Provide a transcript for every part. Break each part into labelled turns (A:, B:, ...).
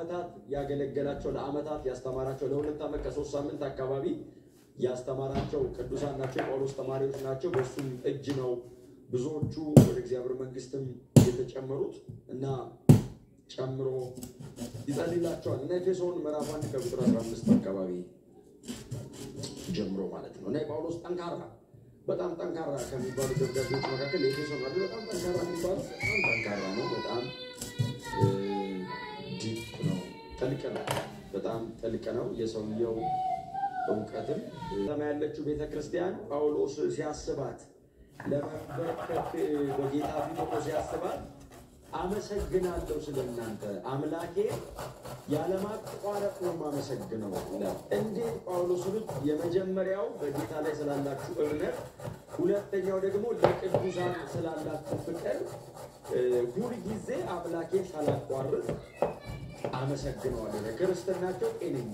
A: ለአመታት ያገለገላቸው ለአመታት ያስተማራቸው ለሁለት ዓመት ከሶስት ሳምንት አካባቢ ያስተማራቸው ቅዱሳን ናቸው። የጳውሎስ ተማሪዎች ናቸው። በእሱም እጅ ነው ብዙዎቹ ወደ እግዚአብሔር መንግስትም የተጨመሩት እና ጨምሮ ይጸልላቸዋል እና ኤፌሶን ምዕራፍ አንድ ከቁጥር 15 አካባቢ ጀምሮ ማለት ነው እና የጳውሎስ ጠንካራ በጣም ጠንካራ ከሚባሉ ደብዳቤዎች መካከል የኤፌሶን አለ። በጣም ጠንካራ የሚባለው በጣም ጠንካራ ነው። በጣም ዲፕ ነው፣ ጥልቅ ነው። በጣም ጥልቅ ነው። የሰውየው እውቀትም ሰማ ያለችው ቤተ ክርስቲያን ጳውሎስ ሲያስባት ለመንበርከክ በጌታ ፊት ሆኖ ሲያስባት አመሰግናለሁ ስለ እናንተ አምላኬ ያለማቋረጥ ነው የማመሰግነው ይላል። እንዴት ጳውሎስን የመጀመሪያው በጌታ ላይ ስላላችሁ እምነት፣ ሁለተኛው ደግሞ ለቅዱሳን ስላላችሁ ፍቅር ሁልጊዜ አምላኬ ሳላቋርጥ አመሰግነዋለሁ። ክርስትናቸው ጤነኛ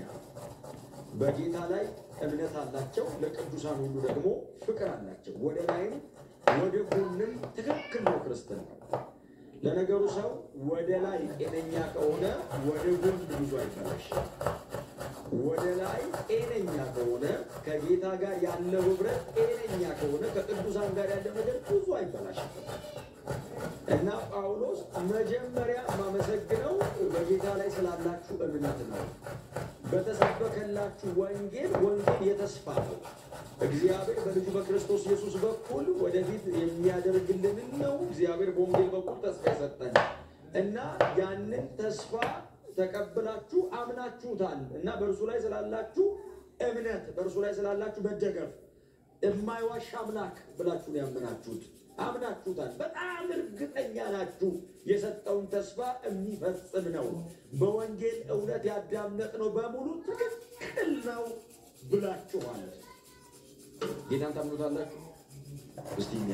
A: በጌታ ላይ እምነት አላቸው። ለቅዱሳን ሁሉ ደግሞ ፍቅር አላቸው። ወደ ላይም ወደ ጎንም ትክክል ነው ክርስትና። ለነገሩ ሰው ወደ ላይ ጤነኛ ከሆነ ወደ ጎን ብዙ አይበላሽ። ወደ ላይ ጤነኛ ከሆነ ከጌታ ጋር ያለው ህብረት ጤነኛ ከሆነ ከቅዱሳን ጋር ያለው ነገር ብዙ አይበላሽም። እና ጳውሎስ መጀመሪያ የማመሰግነው በጌታ ላይ ስላላችሁ እምነት ነው። በተሰበከላችሁ ወንጌል ወንጌል የተስፋ ነው። እግዚአብሔር በልጁ በክርስቶስ ኢየሱስ በኩል ወደፊት የሚያደርግልንን ነው። እግዚአብሔር በወንጌል በኩል ተስፋ የሰጠን እና ያንን ተስፋ ተቀብላችሁ አምናችሁታል እና በእርሱ ላይ ስላላችሁ እምነት፣ በእርሱ ላይ ስላላችሁ መደገፍ የማይዋሽ አምላክ ብላችሁ ነው ያመናችሁት። አምናችሁታል። በጣም እርግጠኛ ናችሁ። የሰጠውን ተስፋ የሚፈጽም ነው። በወንጌል እውነት ያዳመጥነው በሙሉ ትክክል ነው ብላችኋል። ጌታን ታምኑታላችሁ? እስቲ እኛ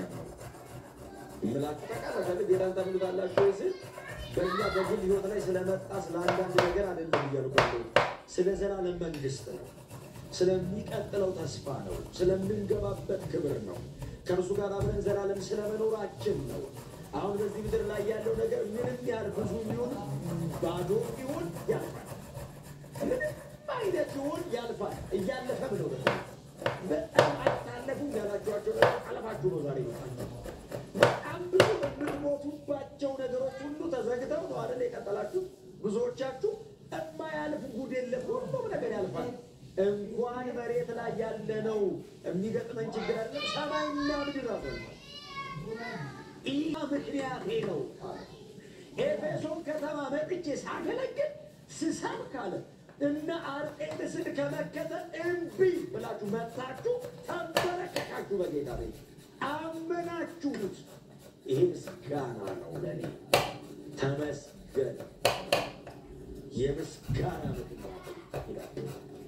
A: እምላችሁ ታውቃላችሁ። ጌታን ታምኑታላችሁ ስል በእኛ በግል ህይወት ላይ ስለመጣ ስለ አንዳንድ ነገር አይደለም እያልኩ ስለ ዘላለም መንግስት ነው። ስለሚቀጥለው ተስፋ ነው። ስለምንገባበት ክብር ነው። ከእርሱ ጋር አብረን ዘላለም ስለመኖራችን ነው። አሁን በዚህ ምድር ላይ ያለው ነገር ምንም ያህል ብዙ ቢሆን ባዶ ቢሆን ያልፋል። ምንም አይነት ቢሆን ያልፋል። እያለፈም ነው። በጣም አታለፉም ያላችኋቸው ነገር አለፋችሁ ነው። ዛሬ በጣም ብዙ የምትሞቱባቸው ነገሮች ሁሉ ተዘግተው ነው አይደል የቀጠላችሁ። ብዙዎቻችሁ የማያልፍ ጉድ የለም። ሁሉም ነገር ያልፋል። እንኳን መሬት ላይ ያለ ነው የሚገጥመን ችግር አለ። ሰማይና ምድር አፈልቷል። ይህ ምክንያቴ ነው። ኤፌሶን ከተማ መጥቼ ሳገለግል ስሰብክ አለ እነ አርጤምስን ከመከተል እምቢ ብላችሁ መታችሁ፣ ተንበረከካችሁ፣ በጌታ ቤት አመናችሁት። ይሄ ምስጋና ነው ለእኔ። ተመስገን። የምስጋና ምክንያት ይላል።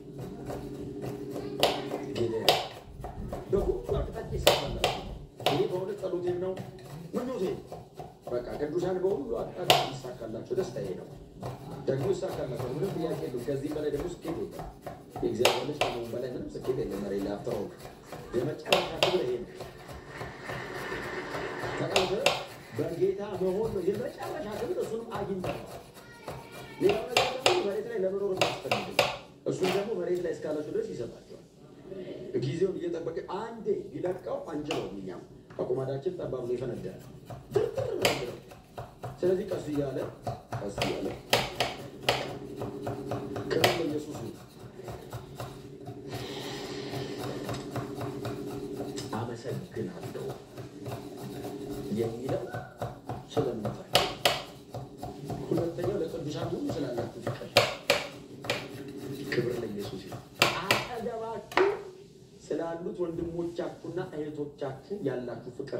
A: በሁሉ አቅጣጫ ይሳካላችሁ። ይህ በእውነት ጸሎቴም ነው ምኞቴ። በቃ ቅዱሳን በሁሉ አቅጣጫ ይሳካላቸው። ደስታዬ ነው። ደግሞ ይሳካላቸው። ምንም ጥያቄ የለም። ከዚህ በላይ ደግሞ ስኬት የለም። የእግዚአብሔር ልጅ ከመሆን በላይ ምንም ስኬት የለም። መሬት ላይ አፍተው የመጨረሻ ክብር ይሄ ነው። ተቀምጠ በጌታ መሆን ነው የመጨረሻ ክብር። እሱንም አግኝተዋል። ሌላው ነገር ደግሞ መሬት ላይ ለመኖር የሚያስፈልግ እሱን ደግሞ መሬት ላይ እስካላችሁ ድረስ ይሰጣቸዋል። ጊዜውን እየጠበቀ አንዴ ቢለቀው አንችለውም። እኛም አቁማዳችን ጠባብ ነው፣ ይፈነዳል። ትርትር ነው የሚለው። ስለዚህ ቀስ እያለ ቀስ እያለ ክብር ለኢየሱስ ነው። አመሰግናለሁ የሚለው ስለምታቸው፣ ሁለተኛው ለቅዱሳን ሁሉ ስላላችሁ ፍቅር ክብር ለኢየሱስ ይሁን። አጠገባችሁ ስላሉት ወንድሞቻችሁና እህቶቻችሁ ያላችሁ ፍቅር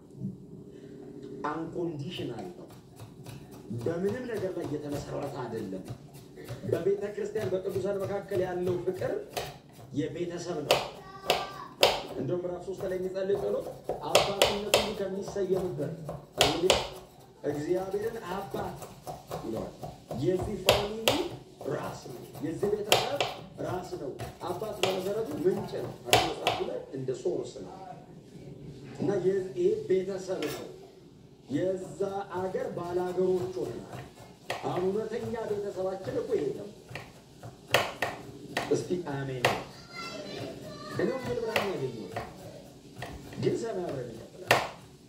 A: አንኮንዲሽናል ነው። በምንም ነገር ላይ የተመሰረተ አይደለም። በቤተ ክርስቲያን በቅዱሳን መካከል ያለው ፍቅር የቤተሰብ ነው። እንደውም ምዕራፍ ሶስት ላይ የሚጸልይ ጸሎት አባትነት ሁሉ ከሚሰየምበት እንግዲህ እግዚአብሔርን አባት ይለዋል። የዚህ ፋሚሊ ራስ ነው። የዚህ ቤተሰብ ራስ ነው። አባት በመሰረቱ ምንጭ ነው። አዲስ መጽሐፉ ላይ እንደ ሶርስ ነው እና ይህ ቤተሰብ ነው። የዛ አገር ባላገሮች ሆነናል። አሁን እውነተኛ ቤተሰባችን አሜን። እኔ ወንጌል ብርሃን ያገኘሁት ግን ሰማይ አብረን እንቀጥላለን።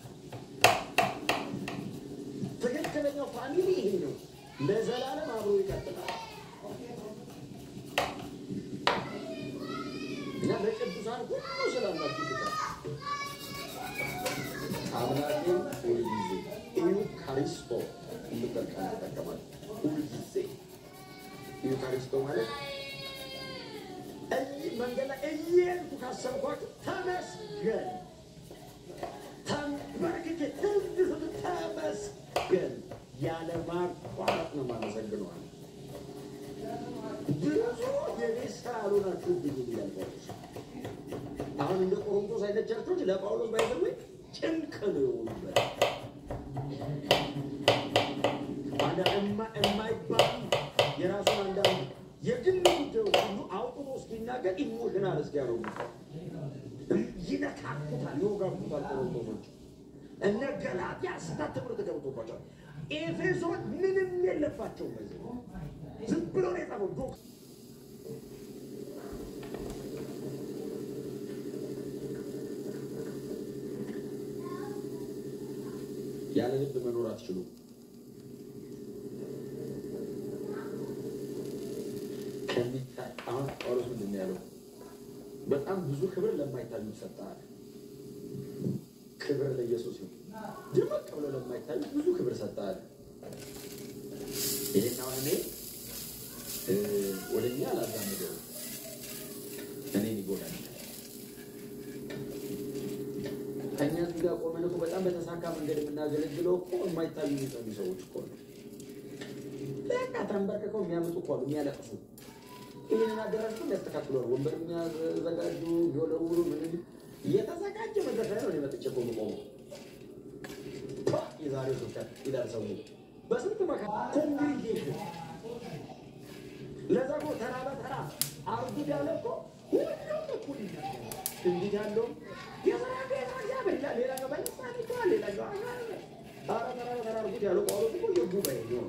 A: ትክክለኛው ፋሚሊ ይሄ ነው። ለዘላለም አብሮ ይቀጥላል እና ለቅዱሳን ሁሉ ስላላችሁ ፍቅር አምላኬን ሁልጊዜ ኢዩካሪስቶ የምትል ቃል ይጠቀማል። ሁልጊዜ ኢዩካሪስቶ ማለት እይ መንገድ ላይ እየሄድኩ ካሰብኳችሁ ተመስገን ተንበርክኬ እንዲሁ ተመስገን ያለ ማቋረጥ ነው የማመሰግነው አለ። ብዙ የቤት ስራ አልሆናችሁ ብዙ ይላል ጳውሎስ። አሁን እንደ ቆሮንቶስ አይነት ቸርቾች ለጳውሎስ ባይዘዌ ጭንቅ ነው የሆኑበት አንዳ እማ- የማይባሉ የራሱን አንዳንድ የግል ጉዳዮች ሁሉ አውጥቶ እስኪናገር ኢሞሽናል እስኪያደርጉ ይነካኩታል፣ ይወጋኩታል። ቆሮንቶሶች እነ ገላትያ ስታት ትምህርት ገብቶባቸዋል። ኤፌሶን ምንም የለባቸውም። በዚህ ዝም ብሎ ነው የጻፈው ዶክ ያለ ልብ መኖር አትችሉም። ከሚታይ አሁን ጳውሎስ ምንድን ነው ያለው? በጣም ብዙ ክብር ለማይታዩ ይሰጣል። ክብር ለኢየሱስ ይሁን። ድምቅ ብሎ ለማይታዩ ብዙ ክብር ሰጣል። ይሄን አሁን እኔ እ ወደ እኛ አላዛምደው እኔን ይጎዳል። ከእኛ እዚህ ጋር ቆመን እኮ በጣም በተሳካ መንገድ የምናገለግለው እኮ የማይታዩ የሚጠሉ ሰዎች እኮ ነው። በቃ ተንበርክከው የሚያመጡ እኮ አሉ፣ የሚያለቅሱ ይህንን አዳራሽ እኮ የሚያስተካክሉ አሉ። ወንበር የሚያዘጋጁ የሚወለውሉ ምን እየተዘጋጀ መድረክ ላይ ነው እኔ መጥቼ እኮ የምቆመው። ፓ! የዛሬው ስብከት ይላል ሰው በስንት መካ ኮንግሪጌሽን ለዛ እኮ ተራ በተራ አርጉድ ያለ እኮ ሁሉም እኩል ይናገራል። እንዲህ ያለውም የስራ ቤት እግዚአብሔር ይላል፣ ሌላ ገባ ይባል ይባል ሌላ ገባ ኧረ ተራ በተራ አርጉድ ያለው ጳውሎስ እኮ የጉባኤ ነው።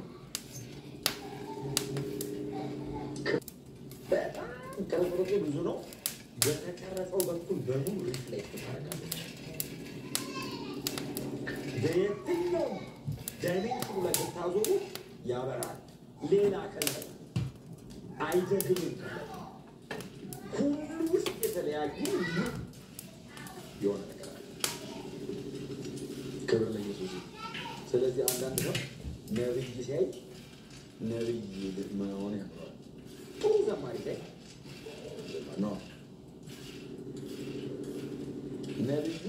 A: በጣም ቅርጽ ብዙ ነው። በተቀረጸው በኩል በሙሉ ሪፍሌክት ታደርጋለች። በየትኛውም ዳይሜንሽኑ ላይ ስታዞሩ ያበራል። ሌላ ከለር አይደግምም። ሁሉ ውስጥ የተለያዩ ልዩ የሆነ ነገር አለ። ክብር ለኢየሱስ ይሁን። ስለዚህ አንዳንድ ሰው ነብይ ሲያይ ነብይ መሆን ያምረዋል። ጥሩ ዘማሪ ሲያይ ነው ነብዩ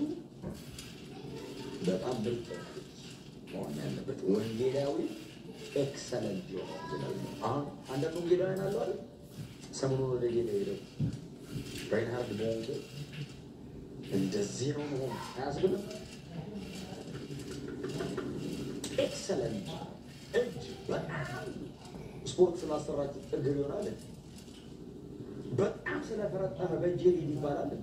A: በጣም ምርጥ መሆን ያለበት ወንጌላዊ ኤክሰለንት የሆነ ወንጌላዊ ነው። አሁን አንዳንድ ወንጌላውያን አሉ አይደል? ሰሞኑን ወደ ጌታ ሄደው ሬንሃርድ በወንጌል እንደዚህ ነው መሆን አያስብልም። ኤክሰለንት እጅ በጣም ስፖርት ስላሰራችሁ እግር ይሆናል። በጣም ስለፈረጠመ በእጅ ሊድ ይባላል።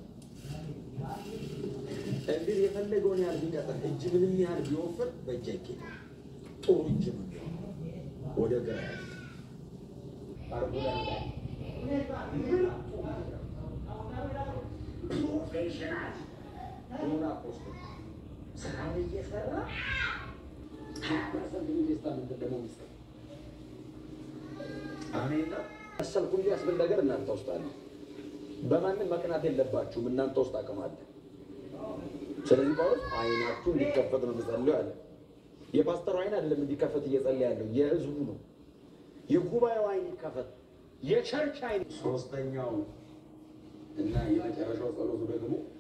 A: እግር የፈለገውን ያህል ቢቀጥል እጅ ምንም ያህል ቢወፍር በእጅ አይኬድም። ጥሩ እጅ ነው የሚሆነው። ወደ ግራ ያለ አርጎ ላይ ፕሮፌሽናል ሆና ፖስት ስራውን እየሰራ ሀያ ፐርሰንት ኢንቨስትመንት ደግሞ ሚስጠ አሜን ነው መሰልኩ እንጂ ያስብል ነገር እናንተ ውስጥ አለ። በማንም መቅናት የለባችሁም። እናንተ ውስጥ አቅም አለ። ስለዚህ ጳውሎስ አይናችሁ እንዲከፈት ነው የምጸልየው አለ። የፓስተሩ አይን አይደለም እንዲከፈት እየጸለየ ያለው የህዝቡ ነው። የጉባኤው አይን ይከፈት፣ የቸርች አይን። ሶስተኛው እና የመጨረሻው ጸሎቱ ደግሞ